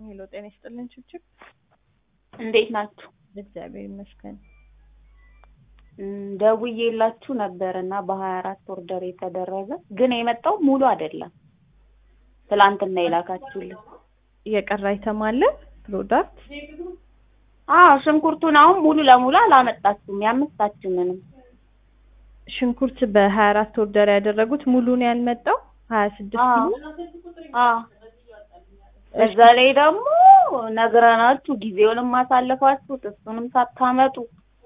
ሄሎ ጤና ይስጥልን ችብችብ እንዴት ናችሁ? እግዚአብሔር ይመስገን። እም፣ ደውዬላችሁ ነበር እና በሀያ አራት ኦርደር የተደረገ ግን የመጣው ሙሉ አይደለም። ትላንትና የላካችሁልን የቀረ አይተም አለ ፕሮዳክት አዎ ሽንኩርቱን አሁን ሙሉ ለሙሉ አላመጣችሁም የአምስታችንንም ሽንኩርት በሀያ አራት ኦርደር ያደረጉት ሙሉ ነው ያልመጣው ሀያ ስድስት አዎ ኪሎ አዎ በዛ ላይ ደግሞ ነግረናችሁ ጊዜውንም ማሳለፋችሁት እሱንም ሳታመጡ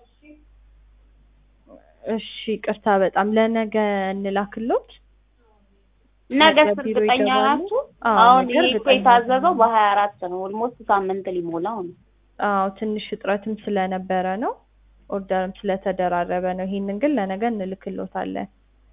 እሺ ቅርታ በጣም ለነገ እንላክሎት ነገ ነገ ቢሮ እርግጠኛ ይገባሉ? ናችሁ? አዎ፣ አሁን ነገ ይሄ እኮ እርግጠኛ የታዘዘው ነኝ። በሀያ አራት ነው። ኦልሞስት ሳምንት ሊሞላው ነው። አዎ ትንሽ እጥረትም ስለነበረ ነው ኦርደርም ስለተደራረበ ነው። ይሄንን ግን ለነገ እንልክሎታለን።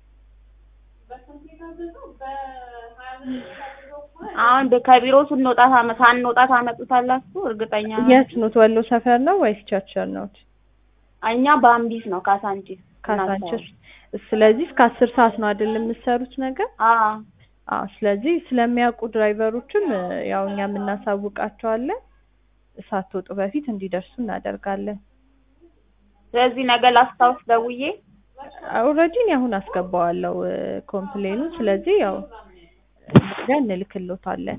አሁን በ- ከቢሮ ስንወጣ ታመ- ሳንወጣ ታመጡታላችሁ? እርግጠኛ የት ኖት? ወሎ ሰፈር ነው ወይስ ቸርቸር ኖት? እኛ በአምቢስ ነው ካሳንቺስ ካሳንችስ። ስለዚህ እስከ አስር ሰዓት ነው አይደል የምትሰሩት ነገር? አዎ አዎ ስለዚህ ስለሚያውቁ ድራይቨሮችም እ፣ ያው እኛም እናሳውቃቸዋለን ሳትወጡ በፊት እንዲደርሱ እናደርጋለን። ስለዚህ ነገ ላስታውስ ደውዬ ኦልሬዲ እኔ አሁን አስገባዋለሁ እ፣ ኮምፕሌኑን። ስለዚህ ያው ነገ እንልክሎታለን።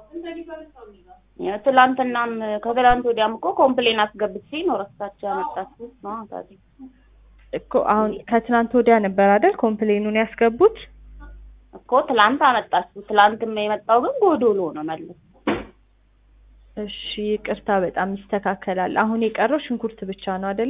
ያው ትላንትናም ከትላንት ወዲያም እኮ ኮምፕሌን አስገብቼ ነው ረስታችሁ ያመጣችሁት ነው ታዲያ እኮ አሁን ከትናንት ወዲያ ነበር አይደል ኮምፕሌኑን ያስገቡት? እኮ ትላንት አመጣችሁ። ትላንትም የመጣው ግን ጎዶሎ ነው መልስ እሺ ይቅርታ፣ በጣም ይስተካከላል። አሁን የቀረው ሽንኩርት ብቻ ነው አይደል?